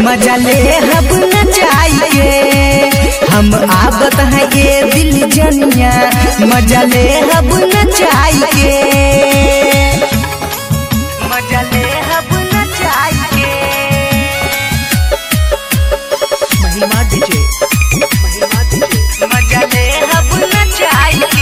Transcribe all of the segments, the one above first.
मजा ले हब नचाई के हम आबत है ये दिल जनिया मजा ले हब नचाई के मजा ले हब नचाई के महिमा डीजे महिमा डीजे मजा ले हब नचाई के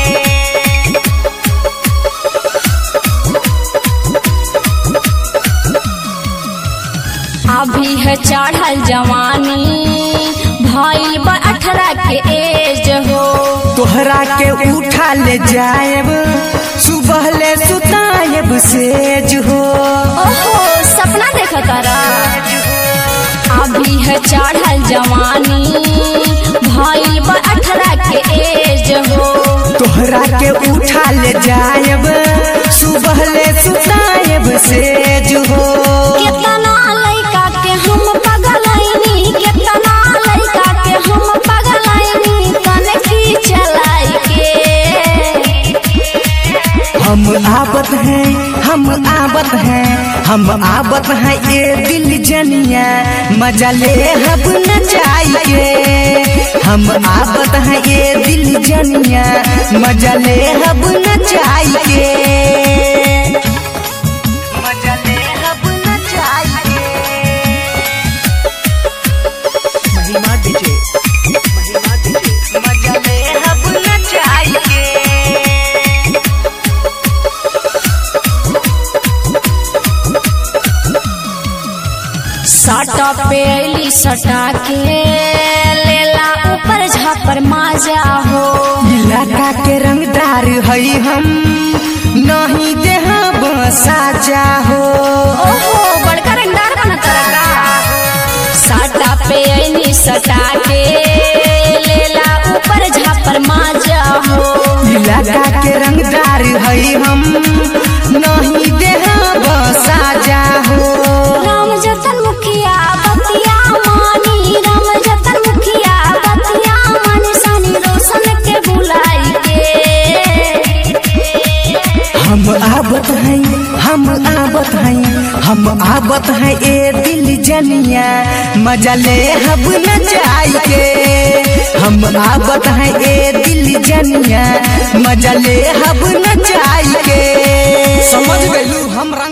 अभी है चढ़ल जवानी भइल बा अठारह के एज हो तोहरा के उठा ले जाएब सुबह ले सुताएब सेज हो ओहो सपना देख तारा अभी है चढ़ल जवानी भइल बा अठारह के एज हो तोहरा के उठा ले जाएब सुबह ले सुताएब सेज हो कितना लइका के हम पगलैनी कितना लइका के हम पगलैनी तने की चलाई के हम आबत हैं हम आबत हैं हम आबत हैं ये दिल जनिया मजा ले हब नचाई के हम आबत हैं ये दिल जनिया मजा ले हब नचाई के मजा ले हब नचाई के महिमा डीजे महिमा डीजे मजा ले हब नचाई के सटा पे अली सटा के लेला ऊपर झापर माजा हो इलाका के रंगदार हई हम नहीं देहा साजा हो ओहो बड़का रंगदार बना तरका सटा पे अली सटा के लेला ऊपर झापर माजा हो इलाका के रंगदार हई हम नहीं देहा साजा हो राम जतन मुखिया बतिया मानी राम जतन मुखिया बतिया मानी सनी रोशन के बुलाई के हम आबत हैं हम आबत हैं हम आबत हैं ए दिल जनिया मजा ले हब नचाई के हम आबत हैं ए दिल जनिया मजा ले हब नचाई के समझ गई हम रंग